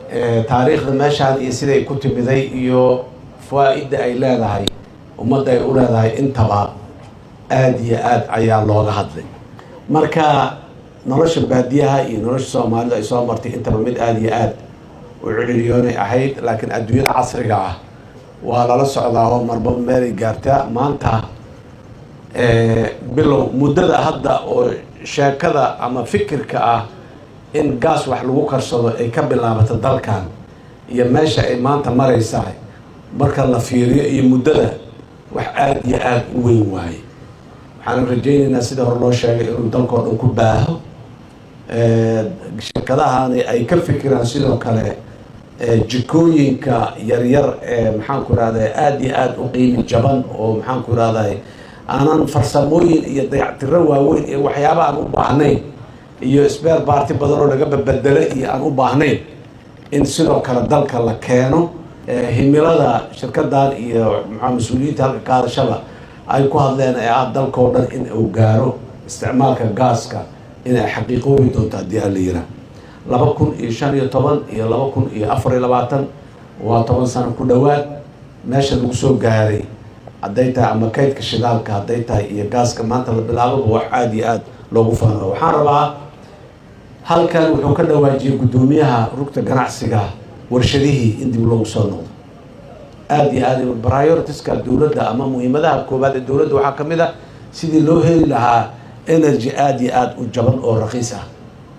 taariikhda meeshaan iyo siday ku timiday iyo fawaa-idda ay leedahay ummadda ay u leedahay intaba aada iyo aad ayaa looga hadlay marka nolosha baadiyaha iyo nolosha soomaalida ay soo martay intaba mid aada iyo aad u cililiyoonay ahayd laakiin adduunyada casriga ah waa lala socdaa oo marba meelay gaartaa maanta bilow muddada hadda oo sheekada ama fikirka ah in gaas wax lagu karsado ay ka bilaabato dalkan iyo meesha ay maanta maraysaa marka la fiiriyo iyo muddada wax aada iyo aada u weyn waaye waxaan rajaynaynaa sida hore loo sheegay inuu dalkao dhan ku baaho shirkadahani ay ka fikiraan sidoo kale jikooyinka yaryar ee maxaanku irahday aada iyo aada u qiimi jaban oo maxaanku irahday aanan farsamooyin iyo dayactiro waaweyn iyo waxyaaba aan u baahnayn iyo sbeer baarti badan oo laga babedelo iyo aan u baahnayn in sidoo kale dalka la keeno himilada shirkadan iyo maxaa mas-uuliyiinta halka ka hadashada ay ku hadleen ee ah dalkao dhan in uu gaaro isticmaalka gaaska inay xaqiiqoobi doonto haddii aan la yiraa laba kun iyo shan iyo toban iyo laba kun iyo afar iyo labaatan waa toban sano ku dhowaad meesha lagu soo gaaray hadday tahay ama kaydka shidaalka hadday tahay iyo gaaska maanta la bilaababa wax aada iyo aada loogu faano waxaan rabaa halkan wuxuu ka dhawaajiyey guddoomiyaha rugta ganacsiga warshadihii in dib loogu soo noqdo aada iyo aada prioritiska dowladda ama muhiimadaha koowaad ee dowladda waxaa ka mid a sidii loo heli lahaa energy aada iyo aada u jaban oo raqiis ah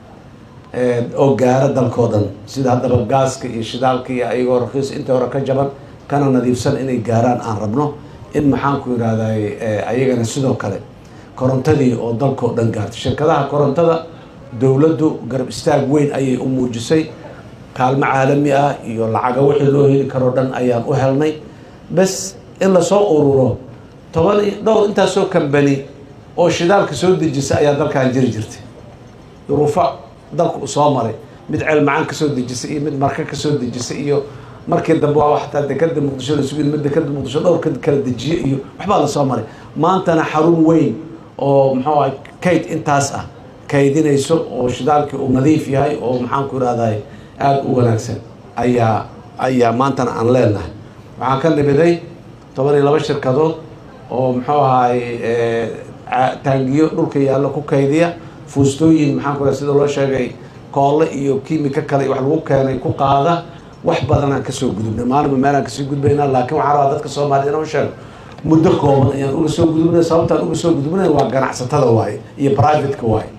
oo gaara dalkao dhan sida haddaba gaaska iyo shidaalka iyo ayagoo raqiis inta hore ka jaban kana nadiifsan inay gaaraan aan rabno in maxaanku yidhahday ayagana sidoo kale korontadii oo dalkao dhan gaartay shirkadaha korontada dowladdu garab istaag weyn ayay u muujisay kaalmo caalami ah iyo lacaga wixii loo heli karoo dhan ayaan u helnay bes in lasoo ururo toban dhowr intaasoo kambani oo shidaalka soo dejisa ayaa dalkan jiri jirtay duruufo dalku soo maray mid ceelmacaan kasoo dejisa iyo mid marka kasoo dejisa iyo markii dambe waa xataa dekada muqdisho la sugi mid dekada muqdisho dhowrka kala dejiye iyo waxbaa lasoo maray maantana xarun weyn oo muxuu ah kayd intaas ah kaydinayso oo shidaalkii uu nadiif yahay oo maxaanku irahday aada u wanaagsan ayaa ayaa maantana aan leenahay waxaan ka nimiday toban iyo laba shirkadood oo muxuu ahay taangiyo dhulka yaallo ku kaydiya fuustooyin maxaanku iraha sida loo sheegay koolle iyo kiimika kale wax lagu keenay ku qaada wax badanaan kasoo gudubnay maalinba meelaan kasii gudbaynaa laakiin waxaan rabaa dadka soomaaliyed inuu sheego muddo kooban ayaan uga soo gudubnay sababtaan uga soo gudubnay waa ganacsatada waaye iyo privateka waaye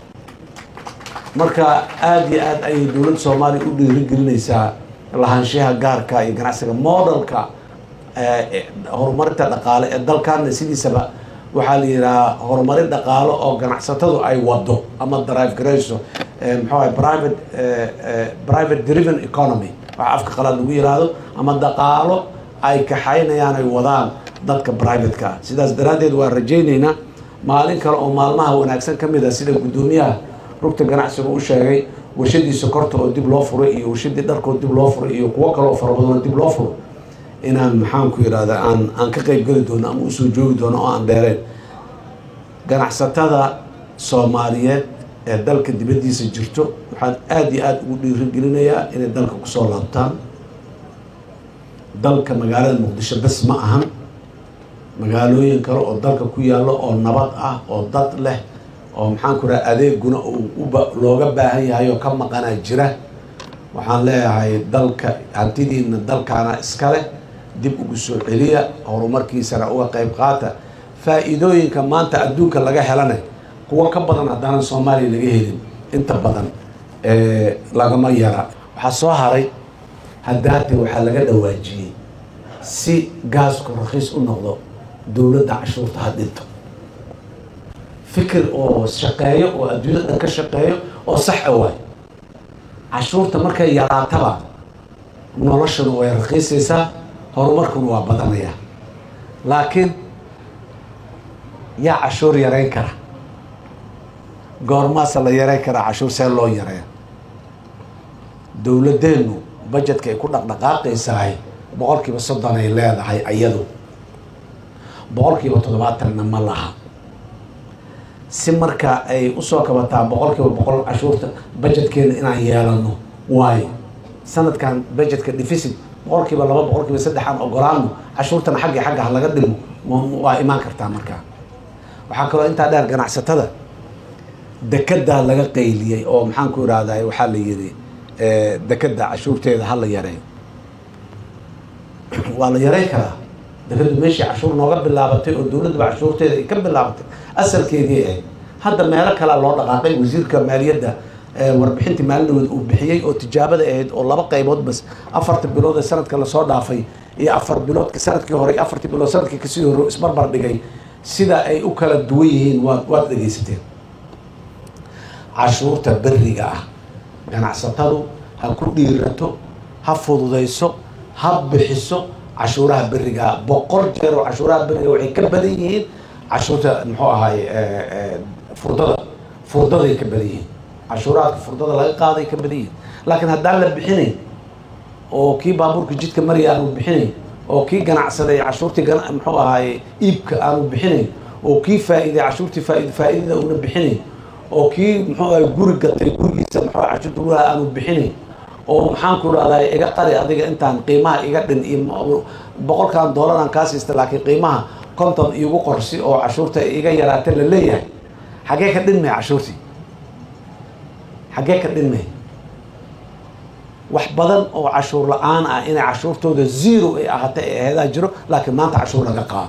marka aada iyo aad ayay dowladda soomaaliya u dhiirigelinaysaa lahaanshaha gaarka iyo ganacsiga modelka horumarinta dhaqaale ee dalkaana sidiisaba waxaa la yidhahaa horumarin dhaqaalo oo ganacsatadu ay wado ama drive garayso muxuu ahay private private driven economy waxa afka qalaad lagu yiraahdo ama dhaqaalo ay kaxaynayaan ay wadaan dadka privateka ah sidaas daraaddeed waan rajaynaynaa maalin kale oo maalmaha wanaagsan ka mid ah sida guddoomiyaha rugta ganacsiga u sheegay warshadii sokorta oo dib loo furay iyo warshadii dharkoo dib loo furay iyo kuwo kale oo fara badan oo dib loo furo inaan maxaanku yidhahda aan aan ka qeyb geli doono ama usoo joogi doono oo aan dheereen ganacsatada soomaaliyeed ee dalka dibaddiisa jirto waxaan aada iyo aada ugu dhiirigelinayaa inay dalka kusoo laabtaan dalka magaalada muqdisho bes ma ahan magaalooyin kale oo dalka ku yaallo oo nabad ah oo dad leh oo maxaanku raha adeeguna uu uba looga baahan yahay oo ka maqanaa jira waxaan leeyahay dalka hantidiina dalkaana iska leh dib ugu soo celiya horumarkiisana uga qeyb qaata faa-iidooyinka maanta adduunka laga helana kuwo ka badan haddaanan soomaaliya laga helin inta badan lagama yara waxaa soo haray haddaate waxaa laga dhawaajiyey si gaasku rakiis u noqdo dowladda cashuurta ha dhinto fikir oo shaqeeyo oo adduunyada dhan ka shaqeeyo oo sax a waay cashuurta markay yaraataba noloshuna way rakiisaysaa horumarkuna waa badanaya laakiin yaa cashuur yareyn kara goormaasa la yareyn karaa cashuur see loo yareeya dowladeennu bajetka ay ku dhaqdhaqaaqaysahay boqol kiiba soddon ay leedahay ayadu boqol kiiba toddobaatanna ma laha si marka ay usoo kabataa boqol kiiba boqol cashuurta bajetkeena inaan yeelano waayo sanadkan budgetka deficit boqolkiiba laba boqolkiiba saddex aan ogolaano cashuurtana xagga xagga ha laga dhimo waa imaan kartaa markaa waxaa kaloo intaa dheer ganacsatada dekedaa laga qayliyey oo maxaan ku irahday waxaa la yidhi dekeda cashuurteeda ha la yareeyo waa la yareyn karaa dekadu meeshii cashuur nooga bilaabatay oo dowladaba cashuurteeda ay ka bilaabatay asalkeedii ahayd hadda meelo kalea loo dhaqaaqay wasiirka maaliyadda warbixintii maalinadood uu bixiyey oo tijaabada ahayd oo laba qaybood bas afarta bilood ee sanadka lasoo dhaafay iyo afar biloodka sanadkii hore iyo afartii bilood sanadkii kasii hore isbarbar dhigay sida ay u kala duwan yihiin waad waad dhegaysateen cashuurta beriga ah ganacsatadu ha ku dhiirato ha fududayso ha bixiso cashuuraha beriga ah boqol jeer oo cashuuraha beriga waxay ka badan yihiin cashuurta muxuu ahaay furdada furdaday ka badan yihiin cashuuraadka furdada laga qaaday ka badan yihiin laakiin haddaan la bixinayn oo kii baabuurka jidka marya aanu bixinayn oo kii ganacsaday cashuurtii muxuu ahaay iibka aanu bixinayn oo kii faa-iiday cashuurtii faa- faa-iidada una bixinayn oo kii muxuu ahay guri gatay gurigiisa muxuu cashuurta guraha aanu bixinayn oo maxaan ku dhahday iga qari adiga intaan qiimaha iga dhin iyo boqolkan doolar aan kaa siista laakiin qiimaha konton iigu qorsi oo cashuurta iga yaraata la leeyahay xaggee ka dhinmay cashuurtii xaggee ka dhinmay wax badan oo cashuur la-aan ah inay cashuurtooda zero ay ahaatay ee aheedaa jiro laakiin maanta cashuur laga qaado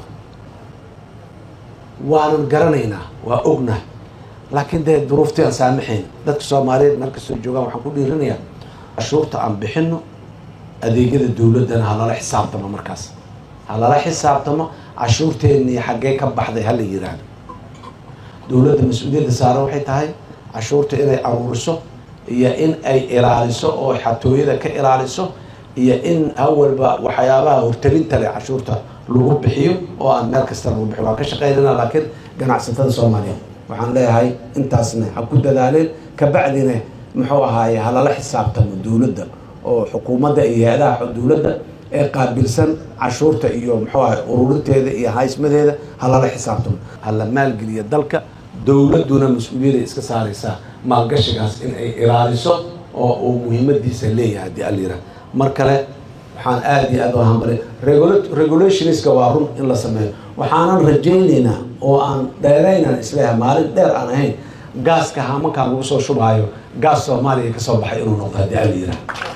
waanan garanaynaa waa ognahay laakiin dee duruuftii aan saamaxayn dadka soomaaliyeed meel kastoo joogaan waxaan ku dhiirinayaa cashuurta aan bixino adeegyada dowladdana ha lala xisaabtamo markaas ha lala xisaabtamo cashuurteennii xaggee ka baxday ha la yiraahdo dowladda mas-uuliyadda saaran waxay tahay cashuurta inay aruuriso iyo in ay ilaaliso oo xatooyada ka ilaaliso iyo in awalba waxyaabaha hortarinta leh cashuurta lagu bixiyo oo aan meel kasta lagu bixiyo waan ka shaqeynana laakiin ganacsatada soomaaliyeed waxaan leeyahay intaasna ha ku dadaaleen kabacdina muxuu ahaaye halala xisaabtamo dowladda oo xukuumadda iyo hay-adaha dowladda ee qaabilsan cashuurta iyo muxuu ahay ururinteeda iyo haysmadeeda halala xisaabtamo hala maalgeliya dalka dowladduna mas-uuliyadda iska saaraysaa maalgashigaas in ay ilaaliso oo uu muhiimadiisa leeyahay haddii alyira mar kale waxaan aada iyo aad u hambalay regulationska waa run in la sameeyo waxaanan rajaynaynaa oo aan dheeraynaan isleeyahay maalin dheer aan ahayn gaaska haamankaan lagu soo shubaayo gaas soomaaliya kasoo baxay inuu noqdo haddii alyira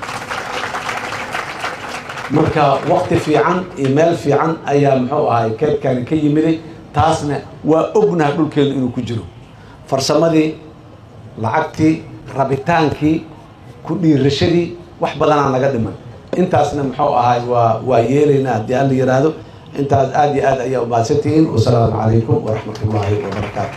marka wakti fiican iyo meel fiican ayaa muxuu ahay keedkani ka yimiday taasna waa ognaha dhulkeedu inuu ku jiro farsamadii lacagtii rabitaankii ku dhiirashadii wax badanaan laga dhiman intaasna muxuu ahay waa waa yeelaynaa haddii alla yiraahdo intaas aada iyo aad ayaa umahadsantihiin wasalaamu calaykum waraxmat ullaahi wabarakaatu